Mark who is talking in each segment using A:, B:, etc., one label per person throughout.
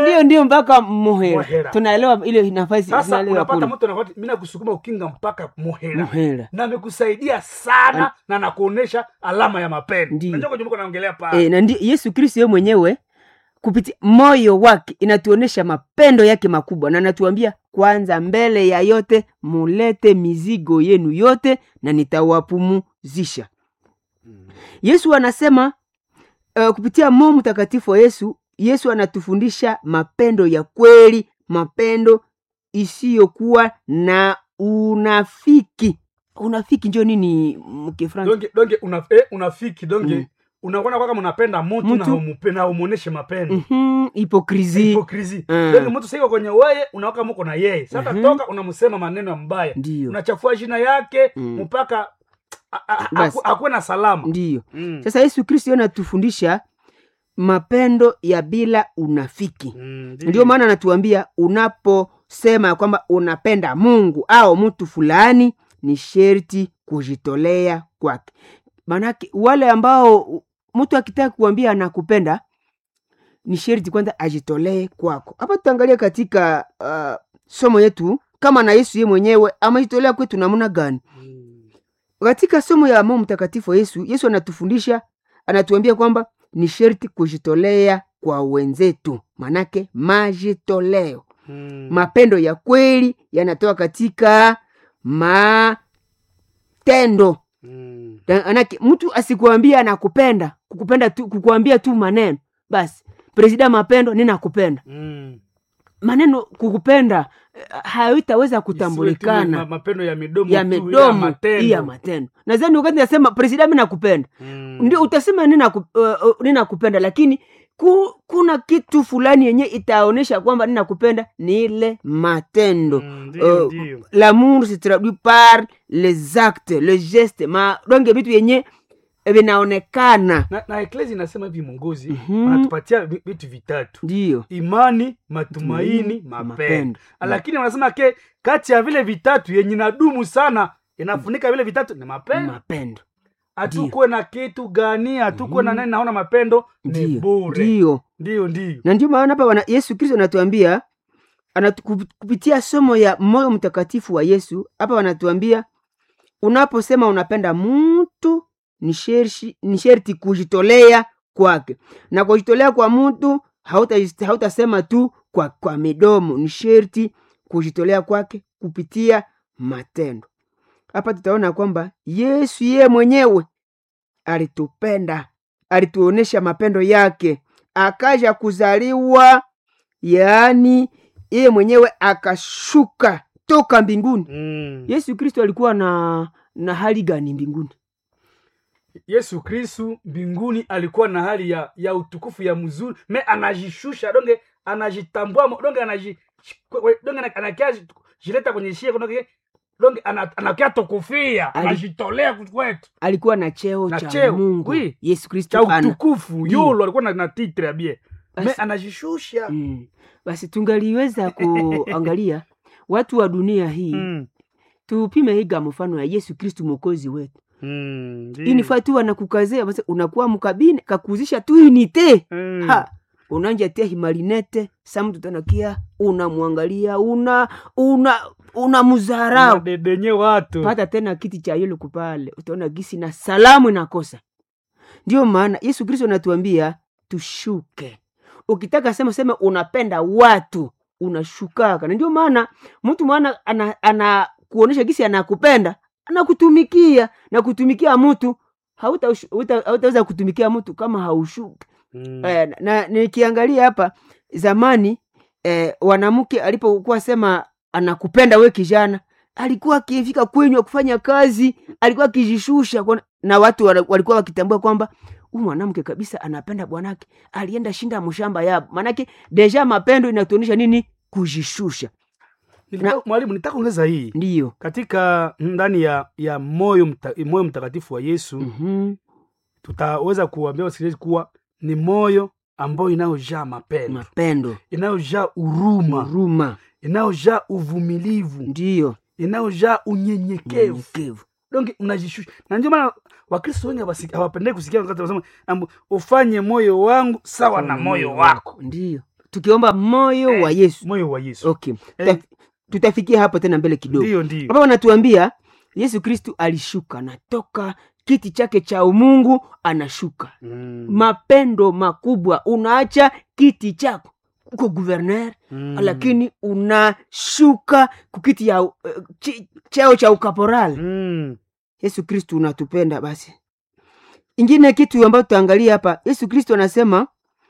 A: ndio ndio mpaka muhera
B: Muhera.
A: tunaelewa ile nafasi
B: sasa
A: tunaelewa
B: unapata
A: kule
B: mtu anakwati mi nakusukuma ukinga mpaka muhera
A: muhera
B: na amekusaidia sana na nakuonesha alama ya mapendo
A: Ndiyo.
B: najua kwenye mko naongelea pale
A: e, na ndio yesu kristo yeye mwenyewe kupitia moyo wake inatuonyesha mapendo yake makubwa na anatuambia kwanza mbele ya yote mulete mizigo yenu yote na nitawapumuzisha yesu anasema uh, kupitia moyo mtakatifu wa yesu yesu anatufundisha mapendo ya kweli mapendo isiyokuwa na unafiki unafiki njo nini mkifransa
B: donge donge una, eh, unafiki donge
A: Mm.
B: unakuona kwaka mnapenda mtu na
A: Mtu.
B: umupe- na umuoneshe mapendo
A: mm-hmm, hipokrisi
B: hipokrisi
A: Mm.
B: donge mtu siko kwenye weye unawaka muko na yeye sasa
A: Mhm.
B: toka unamsema maneno ya mbaya
A: ndiyo
B: unachafua jina yake
A: Mm.
B: mpaka a- a-
A: Basi.
B: aku- akuwe na salama
A: ndiyo
B: Mm.
A: sasa yesu kristo yeye anatufundisha mapendo ya bila unafiki
B: Mm,
A: ndio maana anatuambia unaposema ya kwamba unapenda mungu au mtu fulani ni sherti kujitolea kwake maanake wale ambao mtu akitaka kuambia anakupenda ni sherti kwanza ajitolee kwako hapa tutaangalia katika uh, somo yetu kama na yesu ye mwenyewe amejitolea kwetu namna gani
B: Mm.
A: katika somo ya Mungu mtakatifu wa Yesu, Yesu anatufundisha anatuambia kwamba ni sherti kujitolea kwa wenzetu, manake majitoleo.
B: Mm.
A: Mapendo ya kweli yanatoka katika matendo.
B: Mm.
A: Manake mtu asikuambia anakupenda, kukupenda tu, kukuambia tu maneno basi, presida mapendo, ninakupenda.
B: Mm.
A: Maneno kukupenda eh, haitaweza
B: Isiwe tu
A: kutambulikana
B: ma- mapendo ya midomo
A: ya
B: tu, ila
A: midomo
B: matendo.
A: iya matendo nadhani wakati nasema presida mi nakupenda
B: Mm.
A: ndio utasema ninaku, uh, uh, ninakupenda lakini ku, kuna kitu fulani yenye itaonyesha kwamba ninakupenda ni ile matendo
B: Mm, ndio,
A: Uh,
B: ndio.
A: l'amour se traduit par les actes le geste ma donge vitu yenye vinaonekana
B: na, na eklesi inasema hivi mongozi
A: Mhm.
B: wanatupatia vi- vitu vitatu
A: ndio
B: imani matumaini
A: Matumaini,
B: mapendo
A: mapendo.
B: lakini wanasema ke kati ya vile vitatu yenye nadumu sana inafunika vile vitatu ni mapendo
A: mapendo
B: hatukuwe na kitu gani hatukuwe na nani naona mapendo ni
A: ndio
B: bure
A: ndio
B: ndio ndio
A: na ndio maana hapa wana- yesu kristo anatuambia anatu, kup- kupitia somo ya moyo mtakatifu wa yesu hapa wanatuambia unaposema unapenda mtu ni shershi- ni sherti kujitolea kwake na kujitolea kwa mtu hauta- hautasema tu kwa, kwa midomo ni sherti kujitolea kwake kupitia matendo hapa tutaona kwamba yesu yeye mwenyewe alitupenda alituonesha mapendo yake akaja kuzaliwa yaani yeye mwenyewe akashuka toka mbinguni
B: mm.
A: yesu kristo alikuwa na na hali gani mbinguni
B: yesu kristu mbinguni alikuwa na hali ya ya utukufu ya mzuri me anajishusha donge anajitambua mo- donge anaji kwe- kwe- donge ana- anakia jileta kwenye shie donge donge ana- anakia tukufia
A: Ali-
B: anajitolea kwetu
A: alikuwa na cheo
B: Na
A: cha
B: cheo,
A: mungu
B: oui.
A: yesu kristo
B: cha
A: ana
B: utukufu
A: Ndiyo.
B: yulo alikuwa na, na titre ya bie me
A: Basi-
B: anajishusha
A: mm. basi tungaliweza kuangalia watu wa dunia hii
B: Mm.
A: tupime higa mfano ya yesu kristu mwokozi wetu
B: Mm, ndiyo.
A: inifaa tu wanakukazea basi unakuwa mkabine kakuzisha tu inite
B: Mm.
A: ha unanja tia himalinete sa mtu tanakia unamwangalia una una una mzarau
B: Unadedenye watu
A: pata tena kiti cha yule kupale utaona gisi na salamu inakosa ndio maana yesu kristo anatuambia tushuke ukitaka sema sema unapenda watu unashukaka na ndio maana mtu mwana ana, ana kuonesha gisi anakupenda anakutumikia na kutumikia mtu hautaweza hauta, hautaweza kutumikia mtu kama haushuki
B: Mm.
A: eh, na nikiangalia hapa zamani eh, wanamke alipokuwa sema anakupenda we kijana alikuwa akifika kwenyu kufanya kazi alikuwa akijishusha kwa- na watu wana- walikuwa wakitambua kwamba huyu mwanamke kabisa anapenda bwanake alienda shinda mshamba yabo manake deja mapendo inatuonyesha nini kujishusha
B: Nilitaka- mwalimu nitaka ongeza hii
A: ndiyo
B: katika ndani ya ya moyo mta, moyo mtakatifu wa yesu
A: mm-hmm.
B: tutaweza kuambia wasikilizaji kuwa ni moyo ambayo inayojaa mapendo
A: mapendo
B: inayojaa huruma
A: huruma
B: inayojaa uvumilivu
A: ndiyo
B: inayojaa unyenyekevu
A: unyenyekevu
B: donge unajishusha na ndio maana wakristo wengi hawasi- hawapendei kusikia wakati wanasema ambu, ufanye moyo wangu sawa na moyo wako
A: ndiyo tukiomba moyo
B: Eh,
A: wa yesu
B: moyo wa yesu
A: okay
B: Eh.
A: Tuta- tutafikia hapo tena mbele kidogo
B: ndiyo ndiyo
A: hapa wanatuambia yesu kristu alishuka anatoka kiti chake cha umungu anashuka
B: Mm.
A: mapendo makubwa unaacha kiti chako uko guverner
B: Mm.
A: lakini unashuka kukiti ya uh, chi- cheo cha ukaporali
B: Mm.
A: yesu kristu unatupenda basi ingine kitu ambayo tutaangalia hapa yesu kristu anasema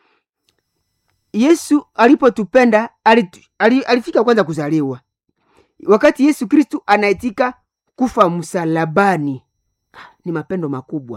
A: yesu alipotupenda alitu, ali, alifika kwanza kuzaliwa wakati yesu kristu anaitika kufa msalabani ni mapendo makubwa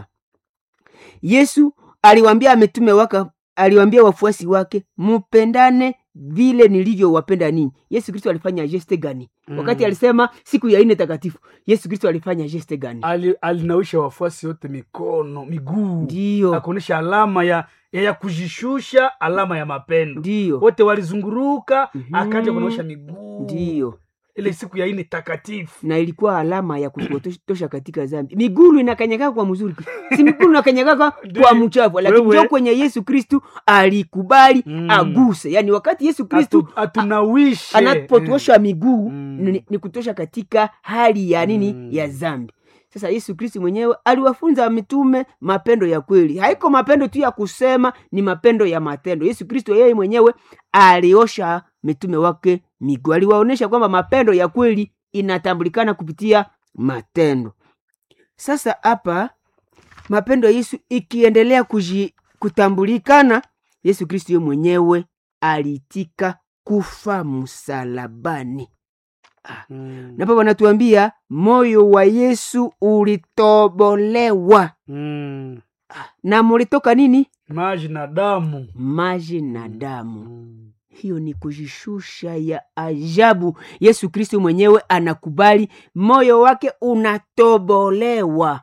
A: yesu aliwambia ametume waka aliwambia wafuasi wake mupendane vile nilivyowapenda ninyi yesu kristo alifanya geste gani
B: Mm.
A: wakati alisema siku ya ine takatifu yesu kristo alifanya geste gani
B: Ali, alinawisha wafuasi wote mikono miguu
A: ndiyo
B: akuonyesha alama ya, ya ya kujishusha alama ya mapendo
A: ndiyo
B: wote walizunguruka
A: Mhm.
B: akaja kunaosha miguu
A: ndiyo
B: ile siku ya ine takatifu
A: na ilikuwa alama ya kutosha katika zambi migulu inakanyagaka kwa mzuri si migulu inakanyagaka kwa
B: Ndiyo.
A: mchafu lakini
B: Wewe.
A: njo kwenye yesu kristu alikubali
B: Mm.
A: aguse yaani wakati yesu kristu
B: Atu- atunawishe
A: anapotuosha miguu
B: Mm.
A: ni, ni kutosha katika hali ya nini
B: Mm.
A: ya zambi sasa yesu kristu mwenyewe aliwafunza mitume mapendo ya kweli haiko mapendo tu ya kusema ni mapendo ya matendo yesu kristo yeye mwenyewe aliosha mitume wake miguu aliwaonyesha kwamba mapendo ya kweli inatambulikana kupitia matendo sasa hapa mapendo ya yesu ikiendelea kuji, kutambulikana yesu kristo ye mwenyewe aliitika kufa msalabani
B: Mm.
A: napo wanatuambia moyo wa yesu ulitobolewa
B: Mm.
A: na mulitoka nini
B: maji na damu
A: maji na damu
B: Mm.
A: hiyo ni kujishusha ya ajabu yesu kristo mwenyewe anakubali moyo wake unatobolewa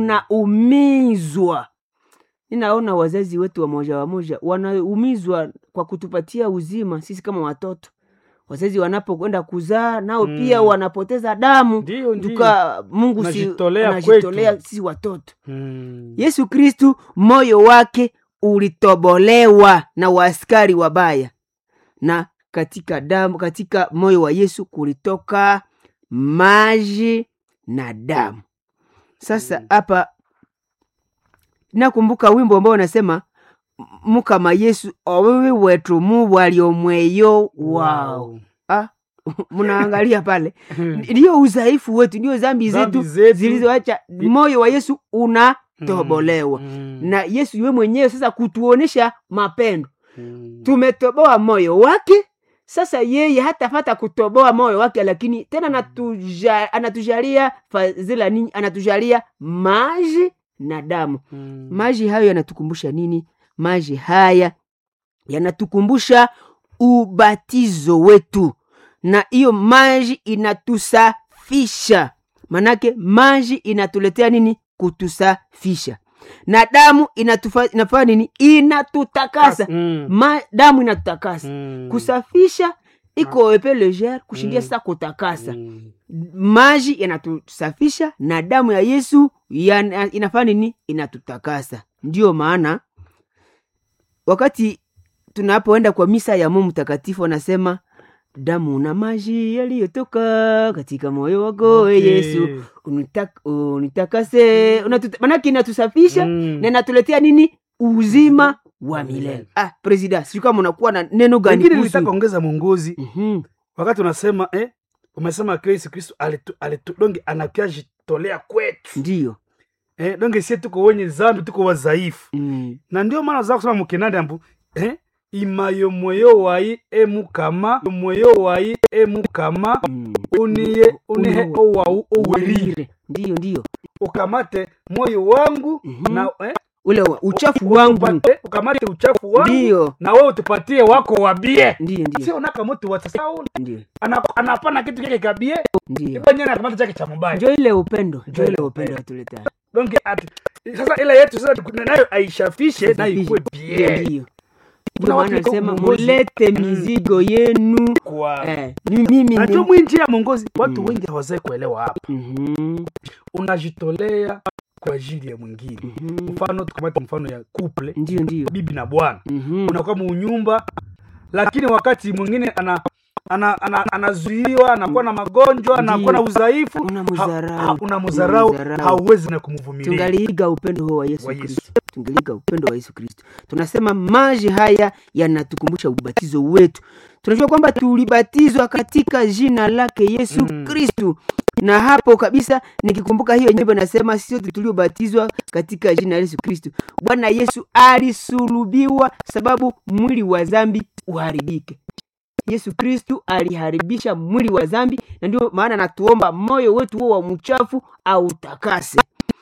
A: unaumizwa ninaona wazazi wetu wamoja wamoja wanaumizwa kwa kutupatia uzima sisi kama watoto wazazi wanapokwenda kuzaa nao
B: Mm.
A: pia wanapoteza damu
B: Ndiyo, ndiyo.
A: tuka mungu si-
B: Unajitolea
A: anajitolea
B: kwetu.
A: sisi watoto
B: Mm.
A: yesu kristu moyo wake ulitobolewa na waaskari wabaya na katika damu katika moyo wa yesu kulitoka maji na damu sasa
B: Mm.
A: hapa nakumbuka wimbo ambao unasema mukama yesu owewe wetu mu waliomweyo wao
B: Wow.
A: ah, mnaangalia pale ndiyo udhaifu wetu ndiyo zambi
B: Dhambi
A: zetu
B: zetu.
A: zilizoacha moyo wa yesu unatobolewa
B: Mm.
A: na yesu ywe mwenyewe sasa kutuonesha mapendo
B: Mm.
A: tumetoboa moyo wake sasa yeye hatafata kutoboa moyo wake lakini tena anatuja, anatujalia fadhila nini anatujalia maji na damu
B: Mm.
A: maji hayo yanatukumbusha nini maji haya yanatukumbusha ubatizo wetu na hiyo maji inatusafisha manake maji inatuletea nini kutusafisha na damu inatufa, inafanya nini inatutakasa
B: Mm.
A: Ma, damu inatutakasa
B: Mm.
A: kusafisha iko epe legere kushindia
B: Mm.
A: sasa kutakasa
B: Mm.
A: maji yanatusafisha na damu ya yesu yana- inafanya nini inatutakasa ndiyo maana wakati tunapoenda kwa misa ya mungu mtakatifu anasema damu na maji yaliyotoka katika moyo wako okay.
B: Okay.
A: yesu unitak, unitakase unatuta- manake inatusafisha
B: Mm.
A: na inatuletea nini uzima wa milele ah, presida sijui kama unakuwa na neno gani
B: Pengine
A: kuhusu-
B: nilitaka ongeza mwongozi
A: Mhm.
B: wakati unasema eh, umesema kwa yesu kristo alitu, alitu, donge anakia jitolea kwetu
A: ndiyo
B: eh, donge sie tuko wenye zambi tuko wadhaifu
A: mm.
B: na ndio maana za kusema mukinandi ambu eh, imayo mweyo wayi emukama mweyo wayi emukama
A: Mm.
B: uniye unihe
A: Uno-
B: owau owerire
A: Uwelire. ndiyo ndiyo
B: ukamate moyo wangu
A: Mhm.
B: na eh,
A: ule wa- uchafu wangu
B: utupate- ukamate uchafu wangu
A: ndiyo
B: na wewe utupatie wako wabie
A: ndiyo ndiyo
B: sio unaka mtu wa sasa
A: ndiyo
B: ana- anapana kitu chake kabie
A: ndiyo
B: ipo nyene anakamata chake cha mubaya
A: njo ile upendo njo
B: Njo
A: ile
B: ile
A: upendo
B: upendo.
A: atuleta
B: donc ati sasa ile yetu sasa tuku- nayo aishafishe nayo ikuwe
A: ndiyo
B: bien
A: ndiyo
B: Kuna
A: ndio
B: watu
A: maana
B: liko
A: alisema
B: uongozi.
A: mulete
B: Mm.
A: mizigo yenu
B: kwa
A: eh, ni mimi
B: najua
A: ni-
B: mwinji ya mongozi watu
A: Mm.
B: wengi hawazai kuelewa hapa
A: Mhm,
B: unajitolea kwa ajili ya mwingine
A: mhm.
B: mfano tukamate mfano ya couple
A: ndiyo ndiyo
B: bibi na bwana
A: Mhm,
B: unakuwa muunyumba lakini wakati mwingine ana ana- ana- anazuiwa anakuwa na magonjwa anakuwa na udhaifu
A: Unamdharau.
B: ha- ha- unamdharau
A: Unamdharau.
B: hauwezi na kumvumilia
A: tungaliiga upendo huo wa yesu
B: Wa Yesu.
A: kristo tungaliiga upendo wa yesu kristo tunasema maji haya yanatukumbusha ubatizo wetu tunajua kwamba tulibatizwa katika jina lake yesu
B: Mm.
A: kristu na hapo kabisa nikikumbuka hiyo nyimbo nasema sisi sote tuliobatizwa katika jina la yesu kristu bwana yesu alisulubiwa sababu mwili wa dhambi uharibike yesu kristu aliharibisha mwili wa dhambi na ndio maana anatuomba moyo wetu huo wa mchafu autakase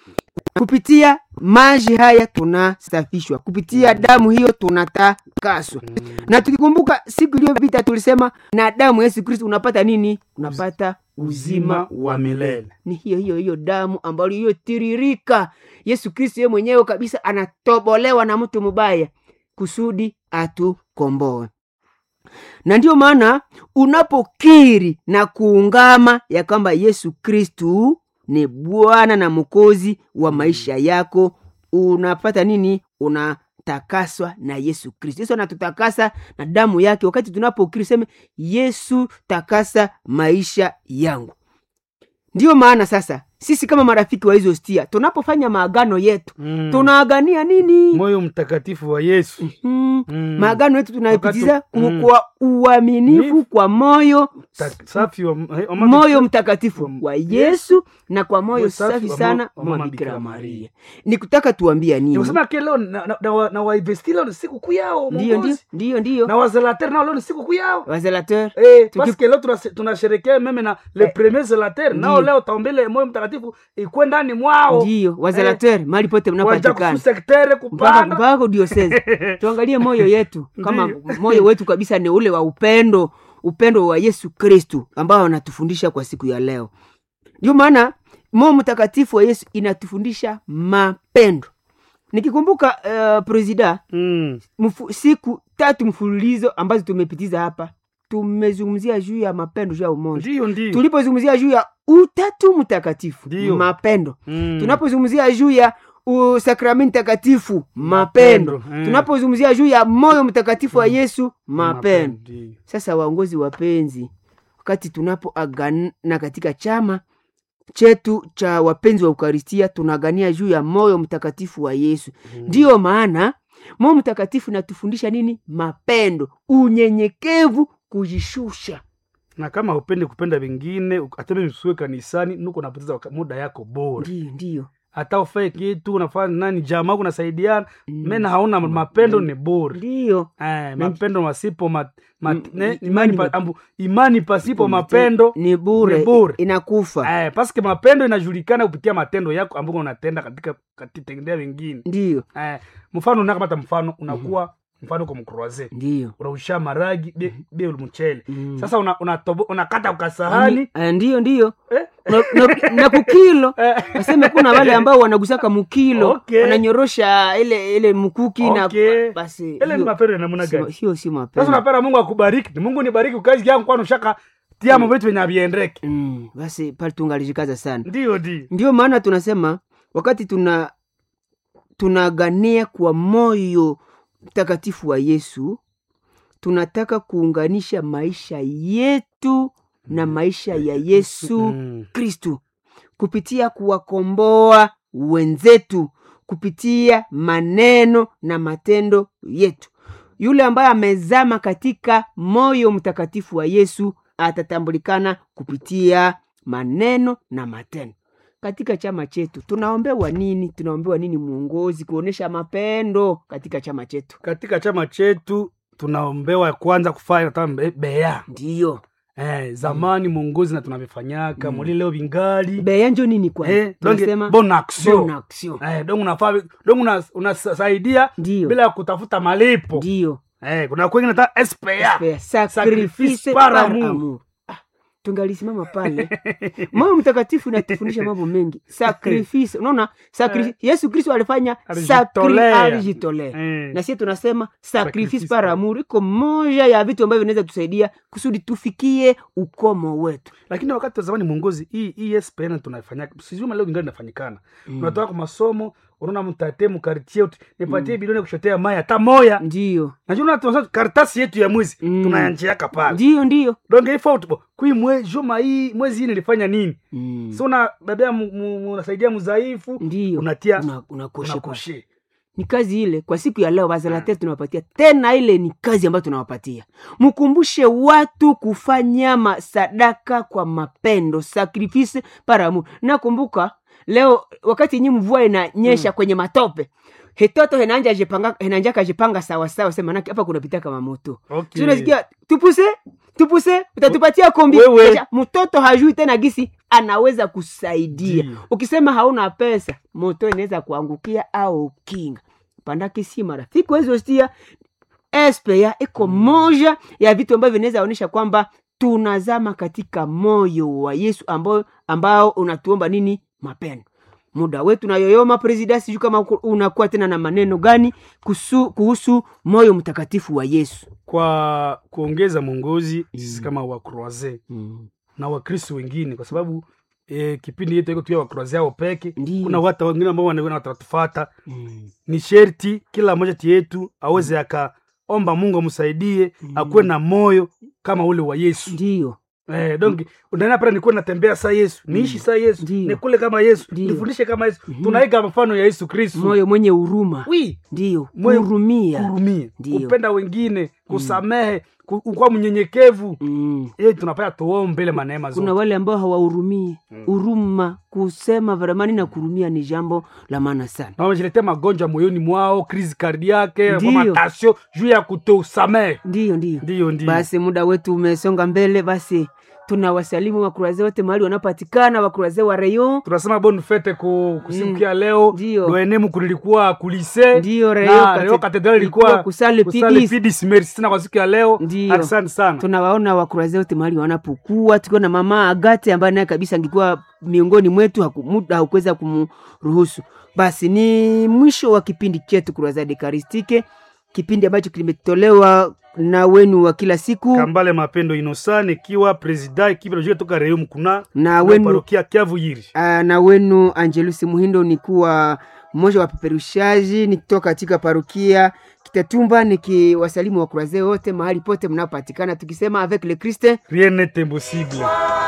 A: kupitia maji haya tunasafishwa kupitia damu hiyo tunatakaswa na tukikumbuka siku iliyopita tulisema na damu ya yesu kristu unapata nini unapata uzima
B: wa milele
A: ni hiyo hiyo hiyo damu ambayo iliyotiririka yesu kristu yeye mwenyewe kabisa anatobolewa na mtu mubaya kusudi atukomboe na ndiyo maana unapokiri na kuungama ya kwamba yesu kristu ni bwana na mwokozi wa maisha yako unapata nini unatakaswa na yesu kristu yesu anatutakasa na damu yake wakati tunapokiri seme yesu takasa maisha yangu ndiyo maana sasa sisi kama marafiki wa hizo stia tunapofanya maagano yetu
B: Mm.
A: tunaagania nini
B: moyo mtakatifu wa yesu
A: mm.
B: Mm.
A: maagano yetu tunaipitiza
B: Wakati-
A: ku-
B: mm.
A: kwa uaminifu
B: Nifu.
A: kwa moyo
B: Ta- safi wa, eh, wa
A: moyo mtakatifu
B: wa-
A: wa yesu na kwa moyo
B: Moyo safi
A: safi
B: wa
A: sana
B: mo- wa
A: mwa
B: mama
A: bikira
B: Bikira
A: maria
B: Maria.
A: ni kutaka tuambia nini
B: nikusema ke leo na, na, na, wa- na wainvesti leo ni siku kuu yao
A: ndiyo ndiyo
B: Mungozi.
A: ndiyo ndiyo
B: na wazelater nao leo ni siku kuu yao
A: wazelateur
B: Eh,
A: Tuki-
B: parce que leo tunase- tunasherekea meme na le premier zelater nao
A: Ndiyo.
B: leo taombele moyo mtakatifu ikuwe ndani mwao
A: ndiyo wazelateur mahali pote
B: wanja
A: mnapatikana
B: kususektere
A: mpaka
B: kupanda
A: mpaka diosese tuangalie moyo yetu kama
B: Ndiyo.
A: moyo wetu kabisa ni ule wa upendo upendo wa yesu kristu ambao anatufundisha kwa siku ya leo ndio maana moyo mtakatifu wa yesu inatufundisha mapendo nikikumbuka uh, presida
B: Mm.
A: mfu, siku tatu mfululizo ambazo tumepitiza hapa tumezungumzia juu ya mapendo juu ya umoja
B: ndiyo ndiyo
A: tulipozungumzia juu ya utatu mtakatifu
B: Ndiyo.
A: mapendo
B: Mm.
A: tunapozungumzia juu ya u- sakramenti takatifu mapendo
B: Mapendo, mm.
A: tunapozungumzia juu ya moyo mtakatifu wa yesu mapendo
B: Ndiyo.
A: sasa waongozi wapenzi wakati tunapoagana katika chama chetu cha wapenzi wa ukaristia tunaagania juu ya moyo mtakatifu wa yesu ndiyo maana moyo mtakatifu inatufundisha nini mapendo unyenyekevu kujishusha
B: na kama upende kupenda vingine ateme msue kanisani nuko napoteza waka- muda yako bora
A: ndiyo ndiyo
B: hata ufae kitu unafanya nani jamaa kunasaidiana
A: Mm.
B: mena hauna mapendo ni bora
A: ndiyo
B: Eh, mapendo masipo ma, ma,
A: Mm,
B: ne,
A: imani
B: imani, pa,
A: map-
B: ambu, imani pasipo mapendo
A: ni bure,
B: ni bure.
A: inakufa
B: eh, paske mapendo inajulikana kupitia matendo yako ambayo unatenda katika katitendea wengine
A: ndiyo
B: eh, mfano unakamata mfano unakuwa mfano uko mkroaze
A: ndiyo
B: unausha maragi be, be mchele
A: Mm.
B: sasa una, unatobo, unakata ukasahani
A: Ah, ndiyo ndiyo
B: eh,
A: na, na, na kukilo
B: eh,
A: waseme kuna wale ambao wanagusaka mukilo
B: Okay.
A: wananyorosha ile ile mkuki
B: Okay.
A: na basi
B: ile ni
A: hiyo
B: mapendo ya namna
A: si-
B: gani
A: hiyo si
B: sasa
A: mapendo
B: unapenda mungu akubariki ni mungu nibariki ukazi yangu kwani ushaka tiamo vitu venye aviendeke
A: mm, basi pale tungalijikaza sana
B: ndio di
A: ndio maana tunasema wakati tuna tunagania kwa moyo mtakatifu wa yesu tunataka kuunganisha maisha yetu na maisha ya yesu
B: Mm.
A: kristu kupitia kuwakomboa wenzetu kupitia maneno na matendo yetu yule ambaye amezama katika moyo mtakatifu wa yesu atatambulikana kupitia maneno na matendo katika chama chetu tunaombewa nini tunaombewa nini mwongozi kuonyesha mapendo katika chama chetu
B: katika chama chetu tunaombewa kwanza kufanya hata mbe- beya
A: ndiyo
B: eh, zamani mwongozi na tunavifanyaka
A: Mm.
B: muli leo vingali
A: beya njo nini kwanza
B: eh, donge
A: tunasema
B: bon action
A: bon action.
B: eh, donge unafaa donge una- unasaidia
A: ndiyo
B: bila ya kutafuta malipo
A: ndiyo
B: eh, kuna kwengine hata SPA
A: Spare,
B: Sacrifice
A: sacrifice
B: par
A: par
B: amour.
A: amour. Ah, tungalisimama pale moyo mtakatifu inatufundisha mambo mengi sacrifice unaona sakri... yesu kristo alifanya sakri-
B: Alijitolea.
A: alijitolea
B: eh,
A: na sie tunasema sacrifice
B: Sacrifice
A: par
B: par-
A: amour iko moja ya vitu ambavyo vinaweza tusaidia kusudi tufikie ukomo wetu
B: lakini wakati wa zamani mwongozi hii hii SPN tunafanya sijui leo vingali inafanyikana
A: Mm.
B: unatoka kwa masomo unaona mtate mukartie uti nipatie bilioni ya kushotea mai hata moya
A: ndiyo
B: najua tunasema karatasi yetu ya mwezi
A: Mm.
B: tunayanjiaka pale
A: ndiyo ndiyo
B: donge ifo tupo kui mwe juma hii mwezi hii nilifanya nini
A: mm.
B: so una babea mu- mu- unasaidia mzaifu
A: ndiyo
B: unatia
A: Una- unakoshe kwa-
B: unakoshe
A: ni kazi ile kwa siku ya leo bazalatea tunawapatia tena ile ni kazi ambayo tunawapatia mkumbushe watu kufanya masadaka kwa mapendo sacrifice para amour nakumbuka leo wakati nyi mvua inanyesha kwenye matope hetoto henanja jipanga henanja kajipanga sawa sawa sema nake hapa kunapita kama moto
B: okay.
A: Si unasikia tupuse tupuse utatupatia kombi
B: Wewe.
A: Kisha, mtoto hajui tena gisi anaweza kusaidia
B: Ndiyo.
A: ukisema hauna pesa moto inaweza kuangukia au kinga pandake si marafiki wezostia espea iko moja ya vitu ambavyo vinaweza onyesha kwamba tunazama katika moyo wa yesu ambao, ambao unatuomba nini mapendo muda wetu nayoyoma presida sijuu kama uko- unakuwa tena na maneno gani kuhusu, kuhusu moyo mtakatifu wa yesu
B: kwa kuongeza mwongozi sisi kama wakroise
A: mm.
B: na wakristo wengine kwa sababu e, kipindi yetu iko tuya wakroise ao peke
A: Ndiyo.
B: kuna watu wengine ambao wana- watatufata
A: Mm.
B: ni sherti kila mmoja ti yetu aweze akaomba mungu amsaidie akuwe na moyo kama ule wa yesu
A: ndiyo
B: Eh, donc unaona pale nikuwe natembea saa yesu niishi saa yesu
A: Ndiyo.
B: nikule kama yesu
A: Ndiyo.
B: nifundishe kama yesu tunaiga mfano ya yesu kristu
A: moyo mwenye huruma
B: wi
A: ndiyo
B: Moyo-
A: hurumia
B: kurumia
A: Ndiyo.
B: kupenda wengine kusamehe ku- kuwa mnyenyekevu
A: mm.
B: ili tunapaya tuombe ile maneema
A: kuna
B: zote
A: wale ambao hawahurumii huruma kusema varamani na kurumia ni jambo la maana sana
B: na wamejiletea magonjwa moyoni mwao krisi kardiake
A: Ndiyo.
B: matasio juu ya kutosamehe
A: ndiyo ndiyo
B: ndiyo ndiyo
A: basi muda wetu umesonga mbele basi tunawasalimu wakuraze wote mahali wanapatikana wakuraze wa rayon
B: tunasema bon fete ku, ku siku
A: Mm.
B: ya leo
A: Ndiyo.
B: loenemu kulilikuwa kulise
A: Ndiyo,
B: na
A: Rayon
B: Rayon
A: Cathed-
B: Cathedral
A: ilikuwa
B: ilikuwa
A: kusale
B: kusale
A: PDs.
B: PDs. merci sana kwa siku ya leo
A: Ndiyo.
B: asante sana
A: tunawaona wakuraze wote mahali wanapokuwa tukiwa na mama agate ambaye naye kabisa angekuwa miongoni mwetu haku- muda haukuweza kumruhusu basi ni mwisho wa kipindi chetu kurazade karistike kipindi ambacho kimetolewa na wenu wa kila siku
B: kambale mapendo inosane ikiwa presida ikiwa toka Rayon mkuna
A: na wenu
B: parokia kiavu yiri
A: Ah, na wenu angelusi muhindo ni kuwa mmoja wa peperushaji nikitoka katika parukia kitatumba nikiwasalimu wakuraze wote mahali pote mnapopatikana tukisema avec le christ
B: rien n'est impossible